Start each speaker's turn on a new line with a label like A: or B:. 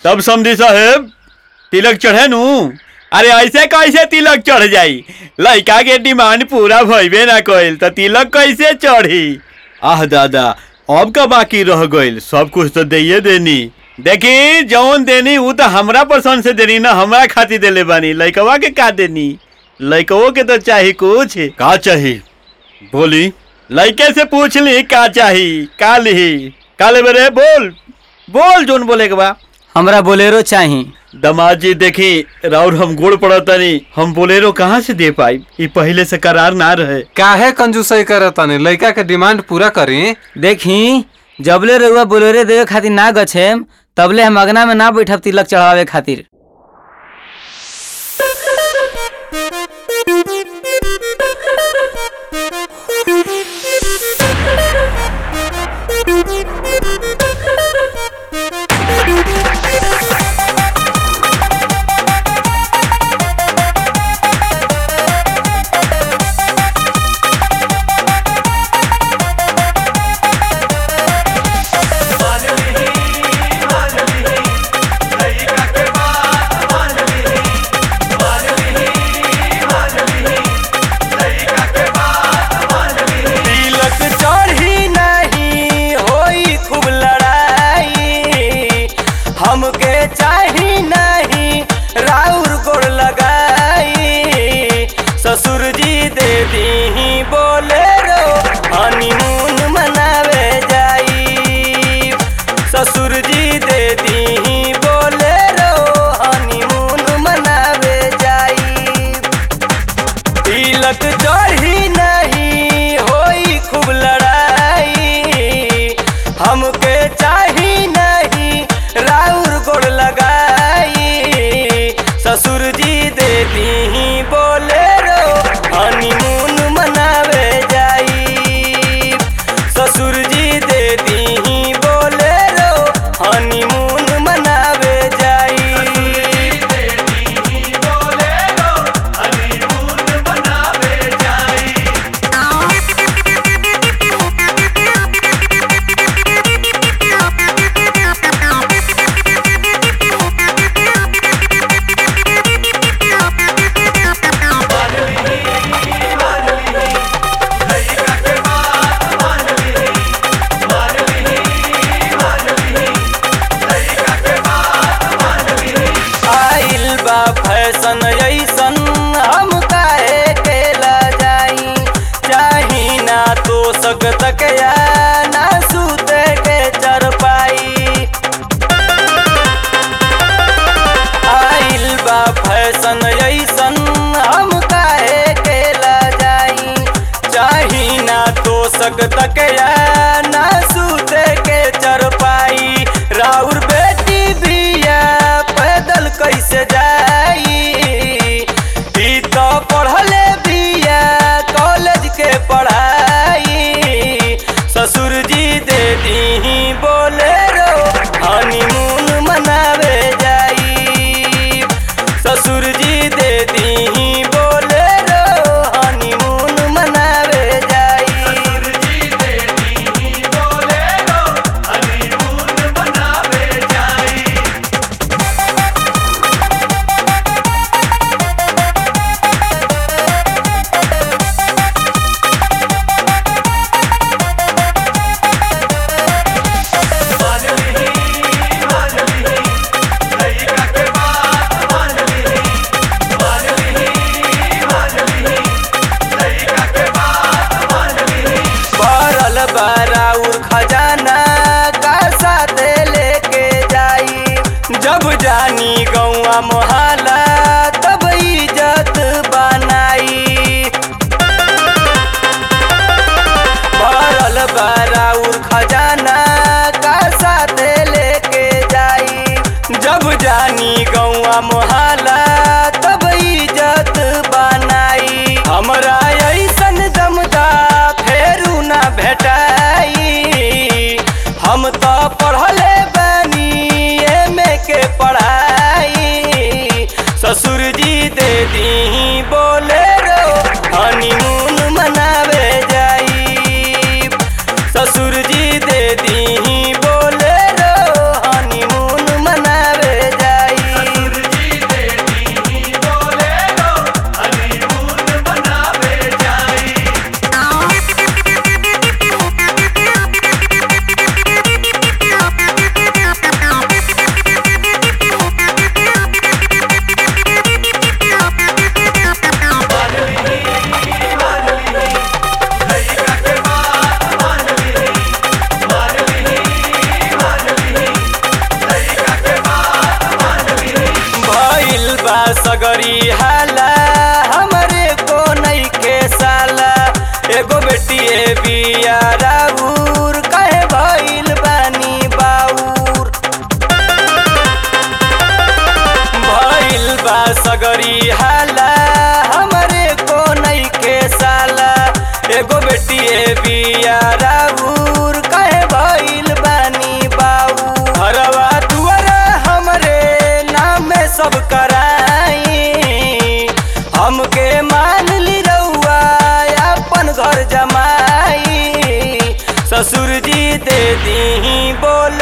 A: तब समझी साहेब तिलक चढ़े नु अरे ऐसे कैसे तिलक चढ़ जाई लड़का के डिमांड पूरा भइबे ना कइल त तिलक कैसे चढ़ी आह दादा अब का बाकी रह गइल सब कुछ तो दइए देनी देखी जौन देनी उ तो हमरा पसंद से देनी ना हमरा खातिर देले बानी लड़कवा के का देनी लड़कवो के तो चाही कुछ का चाही बोली लड़के से पूछ ली का चाही का लिही का लेबे रे बोल बोल जोन बोले के बा
B: हमरा बोलेरो चाही
A: दमाद जी देखी राउर हम गोड़ पड़तनी हम बोलेरो कहाँ से दे पाई ई पहले से करार ना रहे
C: काहे कंजूसई करतानी लड़का के डिमांड पूरा करी
B: देखी जबले रउआ बोलेरो देवे खातिर ना गछेम तबले हम अगना में ना बैठब तिलक चढ़ावे खातिर
D: तिलक चढ़ी नहीं होई खूब लड़ाई हमके चाही नहीं राउर गोड़ लगाई ससुर जी दे दी बोले रो हनीमून मनावे जाई ससुर जी दे दी बोले रो हनीमून मनावे जाई तिलक चढ़ी नहीं होई खूब लड़ाई हमके चाही नहीं राउर गोड़ लगाई ससुर जी दे दी बोले रो हनीमून मनावे जाई ससुर जी दे दी बोले रो हनीमून मनावे जाई आइल बा फैशन ऐसन हम काहे केला जाई चाही ना तो सकत या ना सूते के चरपाई आइल बा फैशन ऐसन हम काहे केला जाई चाही ना तो सकत या ना सूते के चरपाई राउर बेटी बिया पैदल कैसे जाई ई तो पढ़ले बिया कॉलेज के पढ़ाई ससुर जी दे दी बोले रो हनीमून मनावे जाई ससुर जी दे दी बोले रो हनीमून मनावे जाई भरल बाराउर खजाना का साथे लेके जाई जब जानी गौआ मोहल्ला तब इज्जत बनाई भरल बाराउर खजाना का साथे लेके जाई जब जानी गौआ मोहल्ला तब इज्जत बनाई हमरा ऐसन दमदा फेरू ना भेटाई हम तो पढ़ले बानी एमे के पढ़ाई ससुर जी दे दी बोले रो हनीमून मनावे जाई ससुर जी दे दी बोले रो हनीमून मनावे एगो बेटिए बिया राउर कहे भइल बानी बाउर भइल बा सगरी हाला हमरे को नइखे साला एगो बेटिए बिया राउर कहे भइल बानी बाउर हरवा दुआरा हमरे नाम में सब कराई हमके मान ली रउआ अपन घर जमाई ससुर जी दे दी बोल